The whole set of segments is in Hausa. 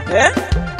Eh?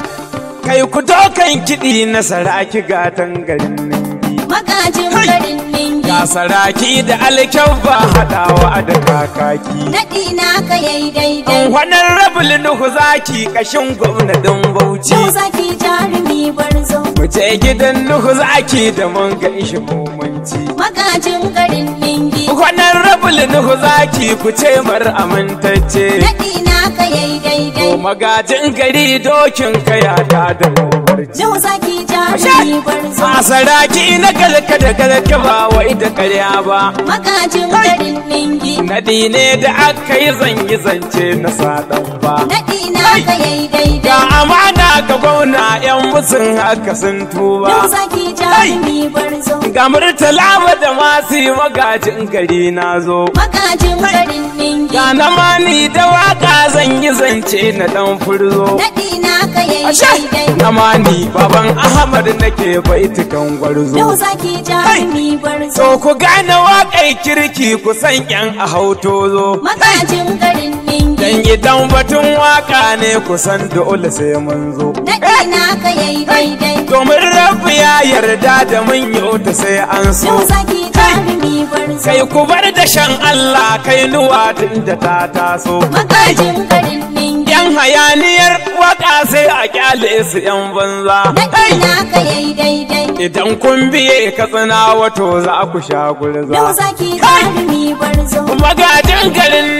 Kai ku dokan kiɗi na saraki gatan garin ningi. Magajin Hai! garin ningi. Ga saraki da alkyabba haɗawa da kakaki. Naɗi naka yayi daidai. Wannan rabul nuhu zaki kashin gwamnatin Bauchi. Yau zaki jarumi barzo. Mu je gidan nuhu zaki da mun ga ishi komanci. Magajin garin ningi. Wannan rabul nuhu zaki ku ce mar amintacce. Naɗi naka yayi daidai. To magajin gari dokin kaya ta da gobarci. Yau zaki jarumi barzo. A saraki na galka da galka ba wai da karya ba. Magajin Hai! garin ningi. Nadi ne da aka yi zanyi zance na saɗan ba. Naɗi naka yayi Ga daidai. amana ga gwamna 'yan musun haka sun tuba. Yau zaki jarumi barzo. Ga murtala da masu yi magajin gari na zo. Magajin garin ningi. Ga na mani da waka zan yi zance na dan furzo. Naɗi naka yayi Ashe! daidai. Na mani baban Ahmad nake baitukan gwarzo. Yau zaki jarumi barzo. To ku gane waƙar kirki ku san ƴan a hauto zo. Magajin garin ningi. Dan idan batun waka ne ku san dole sai mun zo. Naɗi naka yayi daidai. Domin rabu ya yarda da mun yi ta sai an so. Yau zaki jarumi barzo. Kai ku bar da shan Allah kai nuwa tun da ta taso. Magajin garin ningi. Yan hayaniyar waka sai a kyale su yan banza. Naɗi naka yayi daidai. Idan kun biye katsina wato za ku sha Yau gurza. zaki jarumi barzo. Magajin garin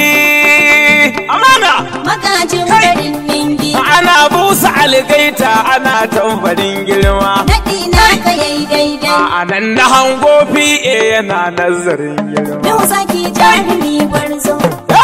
ningi. Amana! Magajin Kai! garin ningi. Ana busa algaita ana tambarin girma. Naɗi naka yayi daidai. A nan na hango fiye yana nazarin girma. Yau zaki jarumi barzo.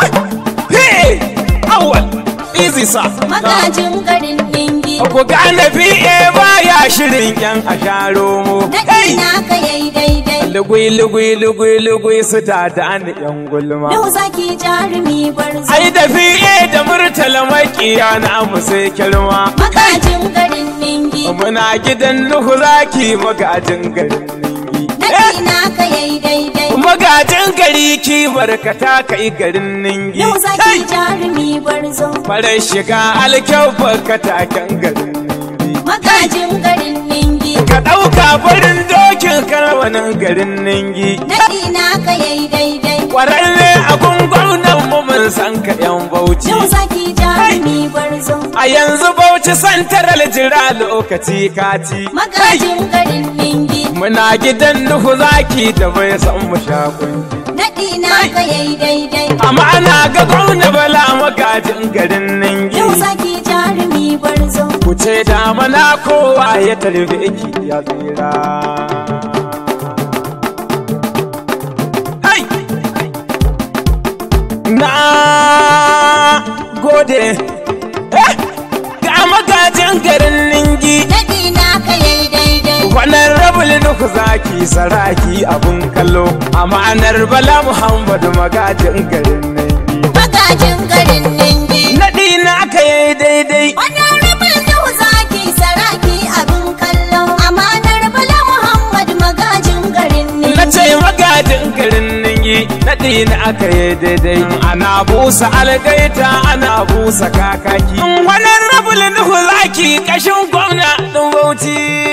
Hey! Awal! Easy sa. Magajin garin ningi. Ku gane fiye baya shirin yan a sharo mu. Naɗi naka yayi daidai. Lugui lugui lugui lugui su ta da ni yan gulma. Yau zaki jarumi barzo. Ai da fiye da murtala makiya na mu sai kirma. Magajin garin ningi. Muna gidan Nuhu zaki magajin garin ningi. Naɗi naka yayi daidai. Magajin gari ki barkata kai garin ningi. Yau zaki jarumi barzo. Farar shiga alkyau barkata kan garin ningi. Magajin garin ningi. Ka ɗauka farin dokin karwanin garin ningi. Naɗi naka yayi daidai. Kwararre a gwamnan mu mun san ka yan bauchi. Yau zaki jarumi barzo. A yanzu bauchi santaral jira lokaci kati. Magajin garin ningi. Muna gidan Nuhu zaki da bai san mu shakunci. Naɗi naka yayi daidai. Amma ana ga gwamna bala magajin garin ningi. Yau zaki jarumi barzo. Ku ce da mana kowa ya tarbe ki ya tsira. Hai! Na gode. Eh! Ga magajin garin ningi. Naɗi naka yayi daidai. Wannan rabul nuku zaki saraki abun kallo. Amanar Bala Muhammadu magajin garin ningi. Magajin garin ningi. Naɗi na aka yi daidai. Wannan rabin yau zaki saraki abin kallo. Amanar Bala Muhammad magajin garin ningi. Na ce magajin garin ningi naɗi na aka yi daidai ana busa algaita ana busa kakaki wani rabul nuhu zaki kashin gwamna ɗin bauchi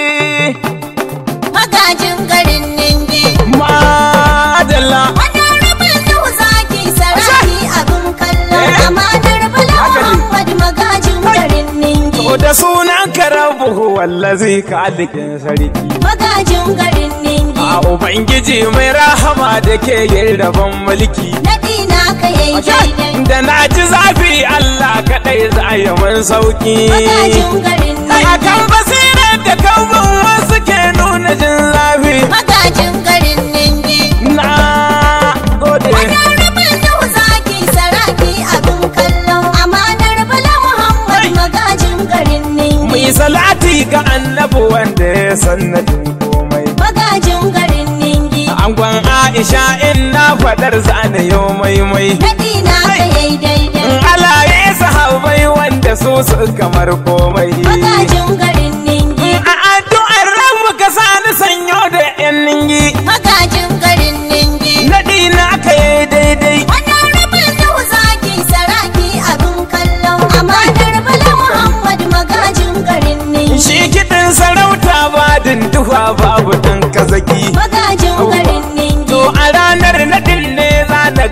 Magajin garin ningi. madalla Wannan rabin yau zaki saraki abin kallo. Eh. Amanar Bala Haka ne. Muhammad magajin garin ningi. to da sunan karabuhu wallazi ka alikin sarki Magajin garin ningi. a ubangiji mai rahama da ke yin rabon mulki Naɗi naka yayi daidai. da na ji zafi Allah kaɗai za ya mun sauki Magajin garin ningi. akan basirar da kawun wasu ke nuna jin zafi Magajin garin ningi. na gode Wannan rabin yau zaki saraki abin kallo. Amanar Bala Muhammad magajin garin ningi. mai salati ga annabi wanda ya sannadin komai Magajin garin ningi. angon aisha in na faɗar zane yau maimai Naɗi naka yayi daidai. in alaye sahabai wanda su su kamar komai Magajin garin ningi. a addu'ar ran muka sani sanyo da yan ningi Magajin garin ningi. naɗi na aka yi daidai Wannan rabin yau zaki saraki abin kallo. Amanar Bala Muhammad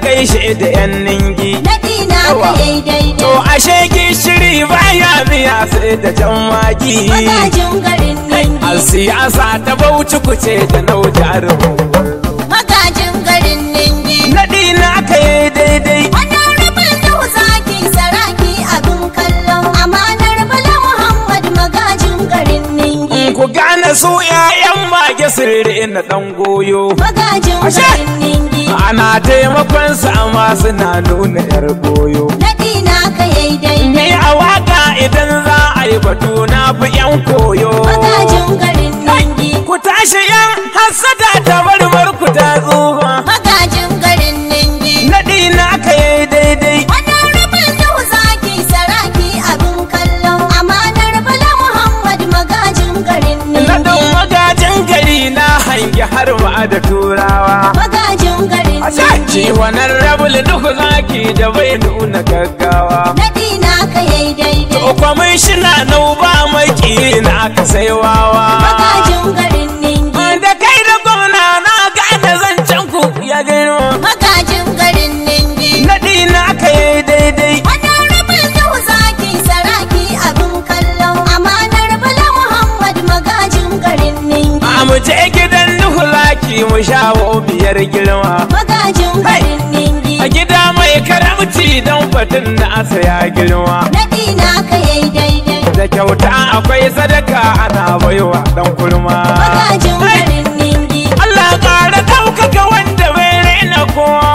gaishe da yan ningi Naɗi na ka yayi to daidai. ashe gishiri baya biya sai da jan magi Magajin garin a Ningi. siyasa ta bauchi kuce da nau jarumin Magajin garin Ningi. naɗi na aka yi daidai Honorable Nuhu Zaki Saraki abin kallo. Amanar Bala Muhammad magajin garin Ningi. ku gane su 'ya'yan mage sirri na ɗan goyo Magajin Ashe. garin Ningi. ana taimakon su amma suna nuna yar goyo Naɗi na ka yayi daidai. ni a waka idan za a yi batu na fi 'yan koyo Magajin garin Ningi. ku tashi 'yan hassada ta barbar ku ta tsufa Magajin garin Ningi. naɗi na aka yi daidai Honorable Nuhu Zaki Saraki abin kallo. Amanar Bala Muhammad magajin garin naɗin Ningi. magajin gari na hangi har ma da turawa Magajin garin a ci Ningi. wannan rabul duk zaki da bai nuna gaggawa Naɗi na ka yayi daidai. to kwamishina nau ba maki na aka sai wawa Magajin garin Ningi. da kai da gwamna na gane zancen ku ya girma Magajin garin Ningi. naɗi na aka yi daidai Honorable Nuhu Zaki Saraki abin kallo. Amanar Bala Muhammad magajin garin Ningi. a mu je gidan nuhu laki mu shawo biyar girma Magajin garin Ningi. a gida mai karamci don batun da asa ya girma Naɗi na ka yayi daidai. da kyauta akwai sadaka ana baiwa dan kurma Magajin Hai! garin Ningi. Allah ƙara ɗaukaka wanda bai raina kowa